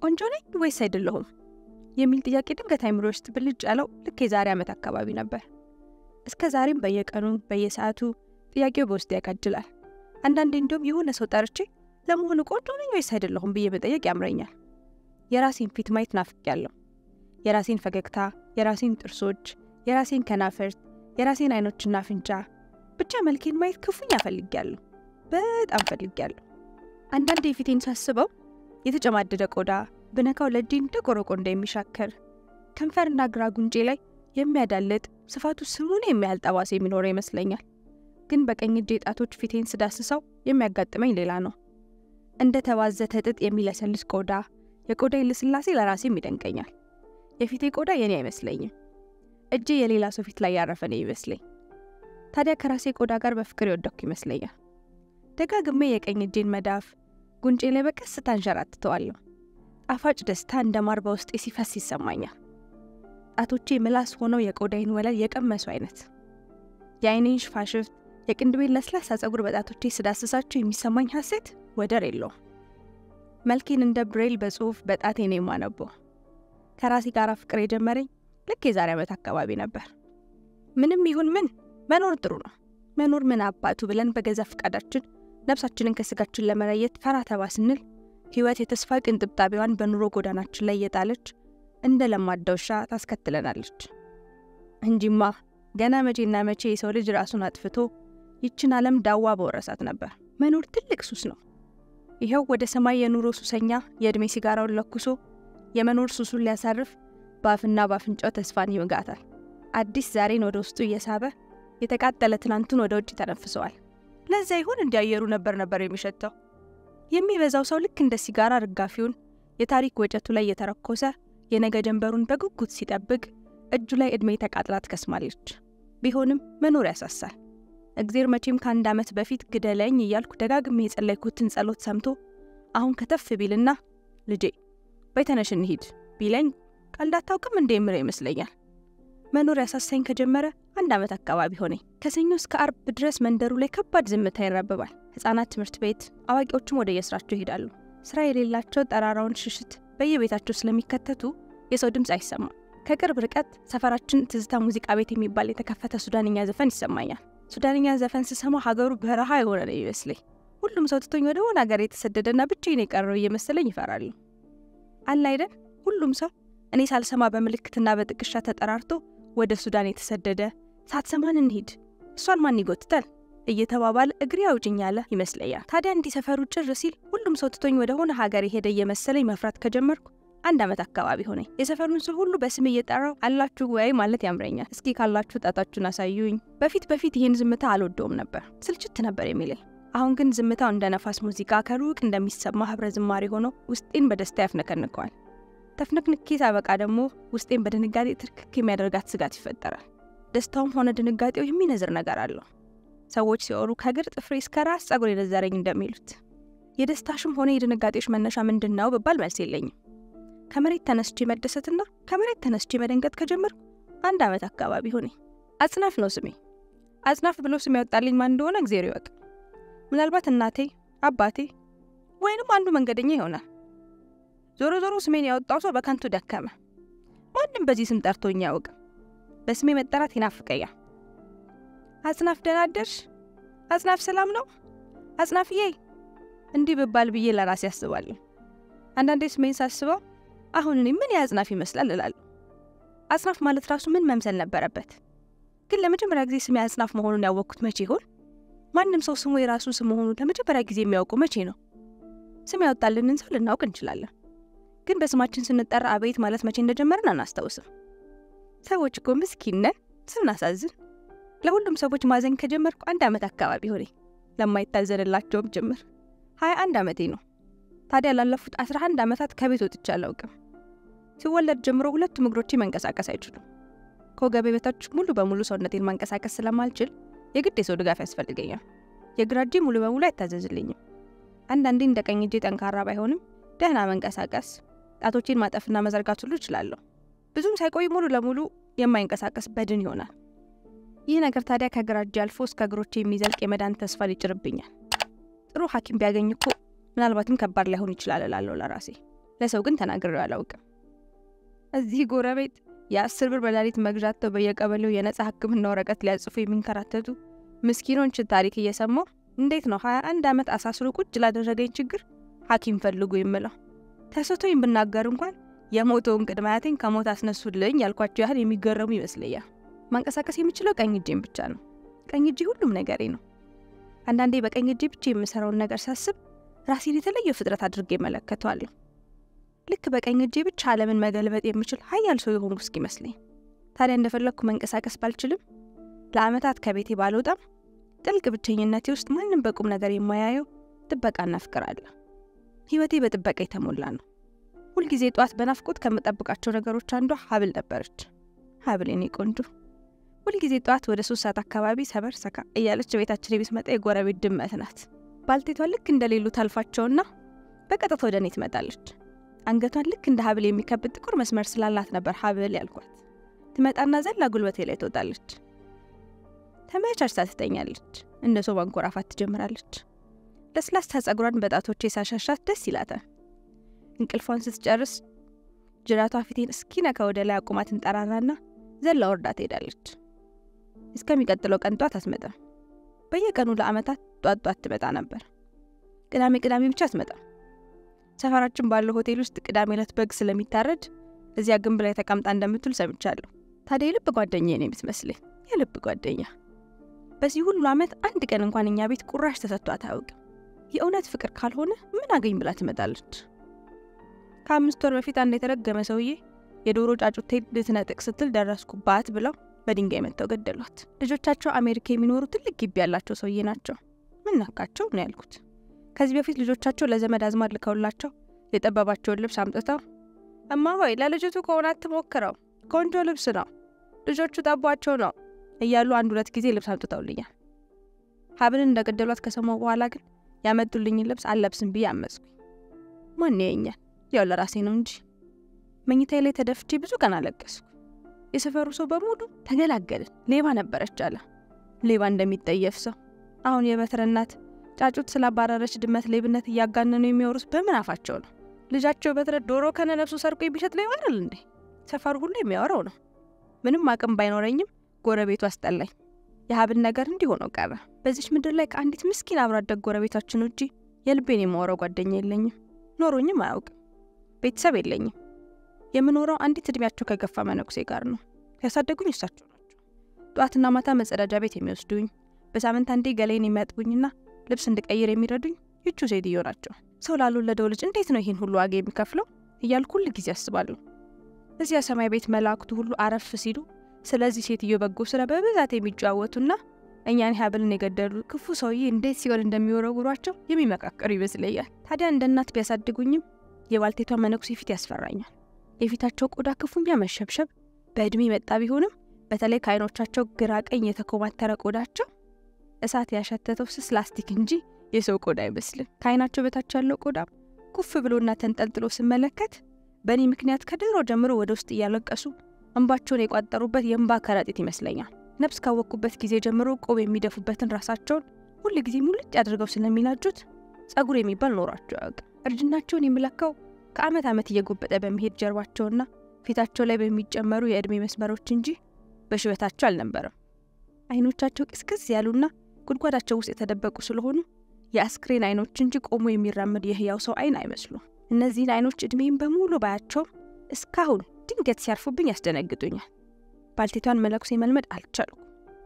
ቆንጆ ነኝ ወይስ አይደለሁም የሚል ጥያቄ ድንገት አይምሮ ውስጥ ብልጭ ያለው ልክ የዛሬ ዓመት አካባቢ ነበር። እስከ ዛሬም በየቀኑ በየሰዓቱ ጥያቄው በውስጥ ያቃጅላል። አንዳንዴ እንዲሁም የሆነ ሰው ጠርቼ ለመሆኑ ቆንጆ ነኝ ወይስ አይደለሁም ብዬ መጠየቅ ያምረኛል። የራሴን ፊት ማየት ናፍቄያለሁ። የራሴን ፈገግታ፣ የራሴን ጥርሶች፣ የራሴን ከናፈርት፣ የራሴን አይኖችና አፍንጫ፣ ብቻ መልኬን ማየት ክፉኛ ፈልጌያለሁ። በጣም ፈልጌያለሁ። አንዳንዴ የፊቴን ሳስበው የተጨማደደ ቆዳ ብነካው ለእጄ እንደ ቆረቆንዳ የሚሻከር ከንፈርና ግራ ጉንጬ ላይ የሚያዳልጥ ስፋቱ ስሙን የሚያህል ጠባሳ የሚኖረው ይመስለኛል። ግን በቀኝ እጄ ጣቶች ፊቴን ስዳስሰው የሚያጋጥመኝ ሌላ ነው። እንደ ተባዘተ ጥጥ የሚለሰልስ ቆዳ፣ የቆዳዬ ልስላሴ ለራሴም ይደንቀኛል። የፊቴ ቆዳ የኔ አይመስለኝም። እጄ የሌላ ሰው ፊት ላይ ያረፈ ነው ይመስለኝ። ታዲያ ከራሴ ቆዳ ጋር በፍቅር የወደኩ ይመስለኛል። ደጋግሜ የቀኝ እጄን መዳፍ ጉንጬ ላይ በቀስታ አንሸራትተዋለሁ። ጣፋጭ ደስታ እንደ ማር በውስጤ ሲፈስ ይሰማኛል። ጣቶቼ ምላስ ሆነው የቆዳይን ወለል የቀመሱ አይነት የአይኔን ሽፋሽፍት የቅንድቤን ለስላሳ ጸጉር በጣቶቼ ስዳስሳቸው የሚሰማኝ ሐሴት ወደር የለውም። መልኬን እንደ ብሬል በጽሑፍ በጣቴ ነው የማነበው። ከራሴ ጋር ፍቅር የጀመረኝ ልክ የዛሬ ዓመት አካባቢ ነበር። ምንም ይሁን ምን መኖር ጥሩ ነው። መኖር ምን አባቱ ብለን በገዛ ፈቃዳችን ነፍሳችንን ከስጋችን ለመለየት ፈራ ተባ ስንል ሕይወት የተስፋ ቅንጥብጣቢዋን በኑሮ ጎዳናችን ላይ እየጣለች እንደ ለማዳ ውሻ ታስከትለናለች እንጂማ ገና መቼና መቼ የሰው ልጅ ራሱን አጥፍቶ ይችን ዓለም ዳዋ በወረሳት ነበር። መኖር ትልቅ ሱስ ነው። ይኸው ወደ ሰማይ የኑሮ ሱሰኛ የዕድሜ ሲጋራውን ለኩሶ የመኖር ሱሱን ሊያሳርፍ በአፍና በአፍንጫው ተስፋን ይውጋታል። አዲስ ዛሬን ወደ ውስጡ እየሳበ የተቃጠለ ትናንቱን ወደ ውጭ ተነፍሰዋል። ለዛ ይሁን እንዲያየሩ ነበር ነበር የሚሸተው። የሚበዛው ሰው ልክ እንደ ሲጋራ ርጋፊውን የታሪክ ወጨቱ ላይ የተረኮሰ የነገ ጀንበሩን በጉጉት ሲጠብቅ እጁ ላይ ዕድሜ ተቃጥላ ትከስማለች። ቢሆንም መኖር ያሳሳል። እግዜር መቼም ከአንድ ዓመት በፊት ግደለኝ እያልኩ ደጋግሜ የጸለይኩትን ጸሎት ሰምቶ አሁን ከተፍ ቢልና ልጄ በይተነሽ እንሂድ ቢለኝ ቀልድ አታውቅም እንደ የምለው ይመስለኛል። መኖር ያሳሳኝ ከጀመረ አንድ ዓመት አካባቢ ሆነኝ። ከሰኞ እስከ አርብ ድረስ መንደሩ ላይ ከባድ ዝምታ ይራብባል። ሕፃናት ትምህርት ቤት፣ አዋቂዎችም ወደ የስራቸው ይሄዳሉ። ስራ የሌላቸው ጠራራውን ሽሽት በየቤታቸው ስለሚከተቱ የሰው ድምፅ አይሰማም። ከቅርብ ርቀት ሰፈራችን ትዝታ ሙዚቃ ቤት የሚባል የተከፈተ ሱዳንኛ ዘፈን ይሰማኛል። ሱዳንኛ ዘፈን ስሰማ ሀገሩ በረሃ የሆነ ነው ይመስለኝ። ሁሉም ሰው ትቶኝ ወደ ሆነ ሀገር የተሰደደና ብቻዬን የቀረው እየመሰለኝ ይፈራሉ። አለ አይደል? ሁሉም ሰው እኔ ሳልሰማ በምልክትና በጥቅሻ ተጠራርቶ ወደ ሱዳን የተሰደደ ሳትሰማን እንሂድ እሷን ማን ይጎትታል እየተባባለ እግሬ አውጭኝ ያለ ይመስለኛል። ታዲያ እንዲህ ሰፈሩ ጭር ሲል ሁሉም ሰው ትቶኝ ወደ ሆነ ሀገር የሄደ እየመሰለኝ መፍራት ከጀመርኩ አንድ ዓመት አካባቢ ሆነኝ። የሰፈሩን ሰው ሁሉ በስም እየጠራው አላችሁ ወይ ማለት ያምረኛል። እስኪ ካላችሁ ጣታችሁን አሳዩኝ። በፊት በፊት ይህን ዝምታ አልወደውም ነበር፣ ስልችት ነበር የሚለኝ። አሁን ግን ዝምታው እንደ ነፋስ ሙዚቃ ከሩቅ እንደሚሰማ ህብረ ዝማሬ ሆኖ ውስጤን በደስታ ያፍነከንከዋል። ተፍነክንኬ ሳበቃ ደግሞ ውስጤን በድንጋጤ ትርክክ የሚያደርጋት ስጋት ይፈጠራል። ደስታውም ሆነ ድንጋጤው የሚነዝር ነገር አለው። ሰዎች ሲወሩ ከእግር ጥፍሬ እስከ ራስ ጸጉር የነዘረኝ እንደሚሉት የደስታሽም ሆነ የድንጋጤሽ መነሻ ምንድን ነው ብባል መልስ የለኝም። ከመሬት ተነስቼ መደሰትና ከመሬት ተነስቼ መደንገጥ ከጀመርኩ አንድ ዓመት አካባቢ ሆኔ። አጽናፍ ነው ስሜ። አጽናፍ ብሎ ስም ያወጣልኝ ማን እንደሆነ እግዜር ይወቅ። ምናልባት እናቴ፣ አባቴ ወይንም አንዱ መንገደኛ ይሆናል። ዞሮ ዞሮ ስሜን ያወጣው ሰው በከንቱ ደከመ። ማንም በዚህ ስም ጠርቶኝ አያውቅም። በስሜ መጠራት ይናፍቀኛል። አጽናፍ ደህና አደርሽ፣ አጽናፍ ሰላም ነው፣ አጽናፍዬ እንዲህ ብባል ብዬ ለራሴ ያስባለሁ። አንዳንዴ ስሜን ሳስበው አሁን እኔ ምን የአጽናፍ ይመስላል እላለሁ። አጽናፍ ማለት ራሱ ምን መምሰል ነበረበት? ግን ለመጀመሪያ ጊዜ ስሜ አጽናፍ መሆኑን ያወቅኩት መቼ ይሆን? ማንም ሰው ስሙ የራሱ ስም መሆኑን ለመጀመሪያ ጊዜ የሚያውቀው መቼ ነው? ስም ያወጣልንን ሰው ልናውቅ እንችላለን፣ ግን በስማችን ስንጠራ አቤት ማለት መቼ እንደጀመርን አናስታውስም። ሰዎች እኮ ምስኪን ነን፣ ስናሳዝን። ለሁሉም ሰዎች ማዘን ከጀመርኩ አንድ ዓመት አካባቢ ሆኔ፣ ለማይታዘንላቸውም ጭምር ሀያ አንድ ዓመቴ ነው። ታዲያ ላለፉት 11 ዓመታት ከቤት ወጥቼ አላውቅም። ሲወለድ ጀምሮ ሁለቱም እግሮቼ መንቀሳቀስ አይችሉም። ከወገቤ በታች ሙሉ በሙሉ ሰውነቴን ማንቀሳቀስ ስለማልችል የግድ የሰው ድጋፍ ያስፈልገኛል። የግራ እጄ ሙሉ በሙሉ አይታዘዝልኝም። አንዳንዴ እንደ ቀኝ እጄ ጠንካራ ባይሆንም ደህና መንቀሳቀስ፣ ጣቶቼን ማጠፍና መዘርጋት ሁሉ እችላለሁ። ብዙም ሳይቆይ ሙሉ ለሙሉ የማይንቀሳቀስ በድን ይሆናል። ይህ ነገር ታዲያ ከግራ እጄ አልፎ እስከ እግሮቼ የሚዘልቅ የመዳን ተስፋ ሊጭርብኛል። ጥሩ ሐኪም ቢያገኝ እኮ ምናልባትም ከባድ ላይሆን ይችላል እላለሁ ለራሴ። ለሰው ግን ተናግሬው አላውቅም። እዚህ ጎረቤት የአስር ብር በላሊት መግዣተው በየቀበሌው የነጻ ሕክምና ወረቀት ሊያጽፉ የሚንከራተቱ ምስኪኖችን ታሪክ እየሰማው እንዴት ነው ሀያ አንድ ዓመት አሳስሮ ቁጭ ላደረገኝ ችግር ሐኪም ፈልጉ የምለው? ተስቶኝ ብናገር እንኳን የሞተውን ቅድመ አያቴን ከሞት አስነሱልኝ ያልኳቸው ያህል የሚገረሙ ይመስለኛል። ማንቀሳቀስ የምችለው ቀኝ እጄን ብቻ ነው። ቀኝ እጄ ሁሉም ነገሬ ነው። አንዳንዴ በቀኝ እጄ ብቻ የምሰራውን ነገር ሳስብ ራሴን የተለየ ፍጥረት አድርጌ እመለከተዋለሁ። ልክ በቀኝ እጄ ብቻ ዓለምን መገልበጥ የምችል ሀያል ሰው የሆንኩ እስኪመስለኝ። ታዲያ እንደፈለግኩ መንቀሳቀስ ባልችልም፣ ለዓመታት ከቤቴ ባልወጣም፣ ጥልቅ ብቸኝነቴ ውስጥ ማንም በቁም ነገር የማያየው ጥበቃና ፍቅር አለ። ህይወቴ በጥበቃ የተሞላ ነው። ሁልጊዜ ጠዋት በናፍቆት ከምጠብቃቸው ነገሮች አንዷ ሀብል ነበረች። ሀብል የኔ ቆንጆ ሁልጊዜ ጠዋት ወደ ሶስት ሰዓት አካባቢ ሰበር ሰካ እያለች ቤታችን የምትመጣ የጎረቤት ድመት ናት። ባልቴቷ ልክ እንደሌሉ ታልፋቸውና በቀጥታ ወደ እኔ ትመጣለች። አንገቷን ልክ እንደ ሀብል የሚከብድ ጥቁር መስመር ስላላት ነበር ሀብል ያልኳት። ትመጣና ዘላ ጉልበቴ ላይ ትወጣለች። ተመቻችታ ትተኛለች። እንደ ሰው ማንኮራፋት ትጀምራለች። ለስላሳ ጸጉሯን በጣቶቼ ሳሻሻት ደስ ይላታል። እንቅልፏን ስትጨርስ ጅራቷ ፊቴን እስኪነካ ወደ ላይ አቁማ ትንጠራራና ዘላ ወርዳ ትሄዳለች። እስከሚቀጥለው ቀን ጧት አትመጣም። በየቀኑ ለአመታት ጧት ጧት ትመጣ ነበር። ቅዳሜ ቅዳሜ ብቻ አትመጣም። ሰፈራችን ባለው ሆቴል ውስጥ ቅዳሜ ዕለት በግ ስለሚታረድ እዚያ ግንብ ላይ ተቀምጣ እንደምትውል ሰምቻለሁ። ታዲያ የልብ ጓደኛ ነው የምትመስለኝ፣ የልብ ጓደኛ። በዚህ ሁሉ ዓመት አንድ ቀን እንኳን እኛ ቤት ቁራሽ ተሰጥቷት አያውቅም። የእውነት ፍቅር ካልሆነ ምን አገኝ ብላ ትመጣለች። ከአምስት ወር በፊት አንድ የተረገመ ሰውዬ የዶሮ ጫጩቴ ልትነጥቅ ስትል ደረስኩባት ብለው በድንጋይ መጥተው ገደሏት። ልጆቻቸው አሜሪካ የሚኖሩ ትልቅ ግቢ ያላቸው ሰውዬ ናቸው። ምን ነካቸው ነው ያልኩት። ከዚህ በፊት ልጆቻቸው ለዘመድ አዝማድ ልከውላቸው የጠበባቸውን ልብስ አምጥተው እማ ሆይ ለልጅቱ ከሆነ አትሞክረው፣ ቆንጆ ልብስ ነው፣ ልጆቹ ጠቧቸው ነው እያሉ አንድ ሁለት ጊዜ ልብስ አምጥተውልኛል። ሀብልን እንደገደሏት ከሰማሁ በኋላ ግን ያመጡልኝን ልብስ አለብስም ብዬ አመፅኩኝ። ማን ያየኛል? ያው ለራሴ ነው እንጂ። መኝታዬ ላይ ተደፍቼ ብዙ ቀን አለቀስኩ። የሰፈሩ ሰው በሙሉ ተገላገልን፣ ሌባ ነበረች አለ። ሌባ እንደሚጠየፍ ሰው። አሁን የበትረ እናት ጫጩት ስላባረረች ድመት ሌብነት እያጋነኑ የሚያወሩት በምን አፋቸው ነው? ልጃቸው በትረ ዶሮ ከነነፍሱ ሰርቆ የሚሸጥ ሌባ አይደል እንዴ? ሰፈሩ ሁሉ የሚያወራው ነው። ምንም አቅም ባይኖረኝም ጎረቤቱ አስጠላኝ። የሀብል ነገር እንዲህ ሆኖ ቀረ። በዚች ምድር ላይ ከአንዲት ምስኪን አብሮ አደግ ጎረቤታችን ውጪ የልቤን የማወራው ጓደኛ የለኝም፣ ኖሮኝም አያውቅም። ቤተሰብ የለኝም። የምኖረው አንዲት እድሜያቸው ከገፋ መነኩሴ ጋር ነው። ያሳደጉኝ እሳቸው ናቸው። ጠዋትና ማታ መጸዳጃ ቤት የሚወስዱኝ፣ በሳምንት አንዴ ገላይን የሚያጥቡኝና ልብስ እንድቀይር የሚረዱኝ ይቹ ሴትዮ ናቸው። ሰው ላልወለደው ልጅ እንዴት ነው ይህን ሁሉ ዋጋ የሚከፍለው እያልኩ ሁል ጊዜ አስባለሁ። እዚያ ሰማይ ቤት መላእክቱ ሁሉ አረፍ ሲሉ ስለዚህ ሴትዮ በጎ ስራ በብዛት የሚጫወቱና እኛን ሀብልን የገደሉ ክፉ ሰውዬ እንዴት ሲሆን እንደሚወረውሯቸው የሚመካከሩ ይመስለኛል። ታዲያ እንደ እናት ቢያሳድጉኝም የባልቴቷ መነኩሴ ፊት ያስፈራኛል። የፊታቸው ቆዳ ክፉኛ መሸብሸብ በዕድሜ መጣ ቢሆንም በተለይ ከዓይኖቻቸው ግራ ቀኝ የተኮማተረ ቆዳቸው እሳት ያሸተተው ስስ ላስቲክ እንጂ የሰው ቆዳ አይመስልም። ከዓይናቸው በታች ያለው ቆዳም ኩፍ ብሎና ተንጠልጥሎ ስመለከት በእኔ ምክንያት ከድሮ ጀምሮ ወደ ውስጥ እያለቀሱ እንባቸውን የቋጠሩበት የእንባ ከረጢት ይመስለኛል። ነፍስ ካወቅኩበት ጊዜ ጀምሮ ቆብ የሚደፉበትን ራሳቸውን ሁል ጊዜ ሙልጭ አድርገው ስለሚላጩት ጸጉር የሚባል ኖሯቸው አያውቅም። እርጅናቸውን የምለካው ከዓመት ዓመት እየጎበጠ በሚሄድ ጀርባቸውና ፊታቸው ላይ በሚጨመሩ የዕድሜ መስመሮች እንጂ በሽበታቸው አልነበረም። አይኖቻቸው ቅስቅስ ያሉና ጉድጓዳቸው ውስጥ የተደበቁ ስለሆኑ የአስክሬን አይኖች እንጂ ቆሞ የሚራመድ የህያው ሰው አይን አይመስሉም። እነዚህን አይኖች ዕድሜም በሙሉ ባያቸውም እስካሁን ድንገት ሲያርፉብኝ ያስደነግጡኛል። ባልቴቷን መነኩሴ መልመድ አልቻልኩ።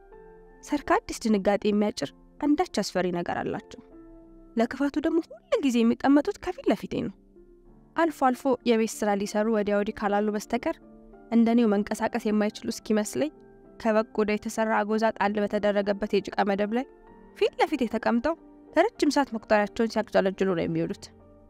ሰርክ አዲስ ድንጋጤ የሚያጭር አንዳች አስፈሪ ነገር አላቸው። ለክፋቱ ደግሞ ሁል ጊዜ የሚቀመጡት ከፊት ለፊቴ ነው። አልፎ አልፎ የቤት ስራ ሊሰሩ ወዲያ ወዲህ ካላሉ በስተቀር እንደኔው መንቀሳቀስ የማይችሉ እስኪመስለኝ ከበግ ቆዳ የተሰራ አጎዛ ጣል በተደረገበት የጭቃ መደብ ላይ ፊት ለፊት የተቀምጠው ለረጅም ሰዓት መቁጠሪያቸውን ሲያቅጨለጅሉ ነው የሚውሉት።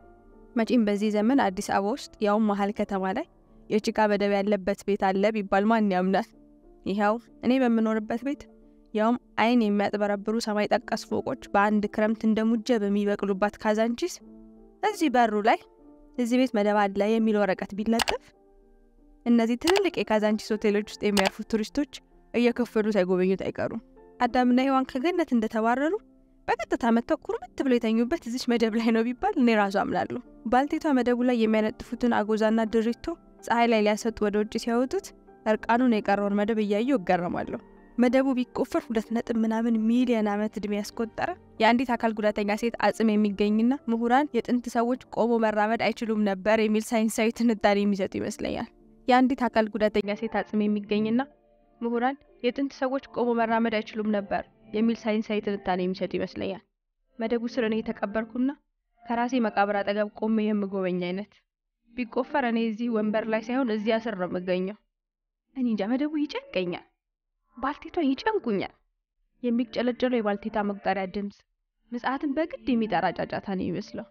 መቼም በዚህ ዘመን አዲስ አበባ ውስጥ ያውም መሀል ከተማ ላይ የጭቃ መደብ ያለበት ቤት አለ ቢባል ማን ያምናል? ይኸው እኔ በምኖርበት ቤት ያውም አይን የሚያጥበረብሩ ሰማይ ጠቀስ ፎቆች በአንድ ክረምት እንደ ሙጀ በሚበቅሉባት ካዛንቺስ እዚህ በሩ ላይ እዚህ ቤት መደብ አለ የሚል ወረቀት ቢለጠፍ እነዚህ ትልልቅ የካዛንቺስ ሆቴሎች ውስጥ የሚያርፉ ቱሪስቶች እየከፈሉ ሳይጎበኙት አይቀሩም። አዳምና ሔዋን ከገነት እንደተባረሩ በቀጥታ መጥተው ኩርምት ብለው የተኙበት እዚች መደብ ላይ ነው ቢባል እኔ ራሱ አምናለሁ። ባልቴቷ መደቡ ላይ የሚያነጥፉትን አጎዛና ድሪቶ ፀሐይ ላይ ሊያሰጡ ወደ ውጭ ሲያወጡት እርቃኑን የቀረውን መደብ እያየሁ እገረማለሁ። መደቡ ቢቆፈር ሁለት ነጥብ ምናምን ሚሊዮን ዓመት ዕድሜ ያስቆጠረ የአንዲት አካል ጉዳተኛ ሴት አጽም የሚገኝና ምሁራን የጥንት ሰዎች ቆሞ መራመድ አይችሉም ነበር የሚል ሳይንሳዊ ትንታኔ የሚሰጡ ይመስለኛል። የአንዲት አካል ጉዳተኛ ሴት አጽም የሚገኝና ምሁራን የጥንት ሰዎች ቆሞ መራመድ አይችሉም ነበር የሚል ሳይንሳዊ ትንታኔ የሚሰጡ ይመስለኛል። መደቡ ስር እኔ የተቀበርኩና ከራሴ መቃብር አጠገብ ቆሜ የምጎበኝ አይነት ቢቆፈር እኔ እዚህ ወንበር ላይ ሳይሆን እዚያ ስር ነው የምገኘው። እኔ እንጃ መደቡ ይጨንቀኛል። ባልቴቷ ይጨንቁኛል። የሚጨለጨለው የባልቴታ መቁጠሪያ ድምፅ ምጽአትን በግድ የሚጠራ ጫጫታ ነው የሚመስለው።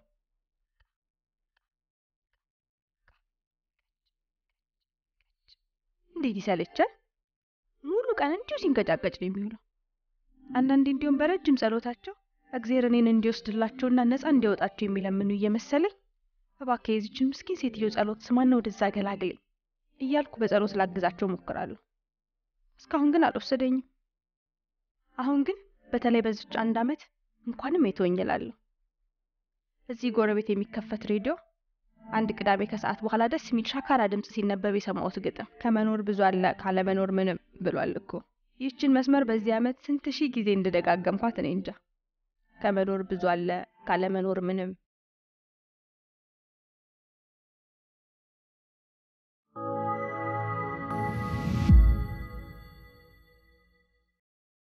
እንዴት ይሰለቻል! ሙሉ ቀን እንዲሁ ሲንቀጫቀጭ ነው የሚውለው። አንዳንዴ እንዲሁም በረጅም ጸሎታቸው እግዜር እኔን እንዲወስድላቸውና ነፃ እንዲያወጣቸው የሚለምኑ እየመሰለኝ እባክህ የዚችን ምስኪን ሴትዮ ጸሎት ስማና ወደዛ ገላግለኝ እያልኩ በጸሎት ላግዛቸው ሞክራለሁ። እስካሁን ግን አልወሰደኝም። አሁን ግን በተለይ በዚች አንድ ዓመት እንኳንም የተወኝ እላለሁ። እዚህ ጎረቤት የሚከፈት ሬዲዮ አንድ ቅዳሜ ከሰዓት በኋላ ደስ የሚል ሻካራ ድምፅ ሲነበብ የሰማሁት ግጥም ከመኖር ብዙ አለ ካለመኖር ምንም ብሏል እኮ። ይህችን መስመር በዚህ ዓመት ስንት ሺህ ጊዜ እንደደጋገምኳት እኔ እንጃ። ከመኖር ብዙ አለ ካለመኖር ምንም